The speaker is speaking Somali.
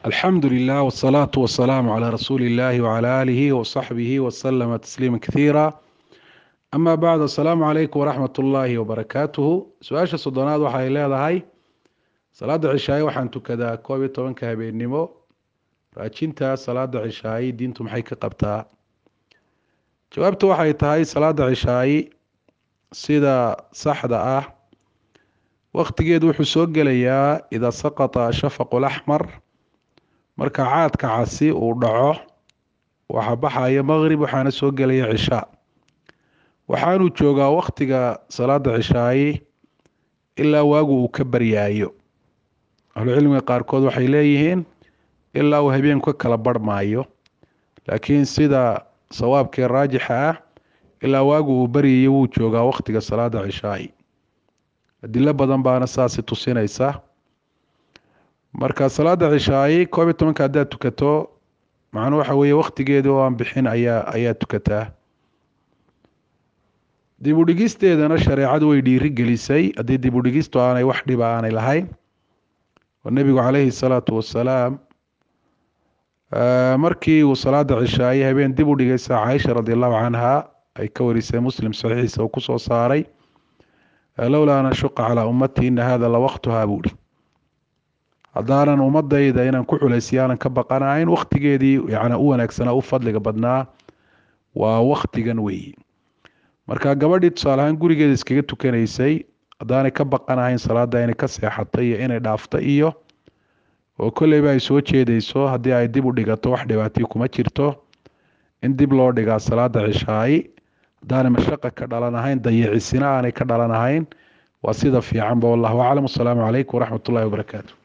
alxamdu lilah wsalaatu wasalaamu calaa rasuuli illahi wcala aalihi wasaxbihi wasalama tasliima kathiira ama bacd assalaamu calaykum waraxmat ullaahi wabarakaatuhu su-aasha soddonaad waxay leedahay salaada cishaaye waxaan tukadaa koob iyo tobanka habeennimo raajinta salaada cishaaye diintu maxay ka qabtaa jawaabtu waxay tahay salaada cishaaye sida saxda ah waktigeedu wuxuu soo gelayaa idaa saqata shafaqu laxmar marka caadka casi uu dhaco waxaa baxaya maqrib waxaana soo gelaya cishaa waxaanuu joogaa waktiga salaada cishaaye ilaa waagu uu ka baryaayo ahlucilmiga qaarkood waxay leeyihiin ilaa uu habeenku ka kala barhmaayo laakiin sida sawaabkee raajixa ah ilaa waagu uu baryayo wuu joogaa waktiga salaada cishaaye adilo badan baana saasi tusinaysa marka salaada cishaaye koob iyo tobanka haddaad tukato macnuu waxa weeye waktigeeda oo aan bixin ayaa ayaa tukataa dib u dhigisteedana shareecadu way dhiiri gelisay haddii dib u dhigistu aanay wax dhiba aanay lahayn oo nebigu caleyhi salaatu wasalaam markii uu salaada cishaaye habeen dib u dhigaysa caaisha radi allahu canha ay ka warisay muslim saxiixiisa uu kusoo saaray lowlaa an ashuqa calaa ummatii ina hada la waktuhaa buuhi haddaanan ummadayda inaan ku culaysiyo aanan ka baqanahayn waktigeedii yani u wanaagsanaa u fadliga badnaa waa waktigan weeyi marka gabadhii tusaale ahaan gurigeeda iskaga tukanaysay haddaanay ka baqanahayn salaada inay ka seexatay iyo inay dhaafta iyo oo kolleyba ay soo jeedayso haddii ay dib u dhigato wax dhibaatiyo kuma jirto in dib loo dhigaa salaada cishaayi haddaanay mashaqa ka dhalanahayn dayicisina aanay ka dhalanahayn waa sida fiicanba wallahu aclam wasalaamu calaykum waraxmat ullahi wabarakaatu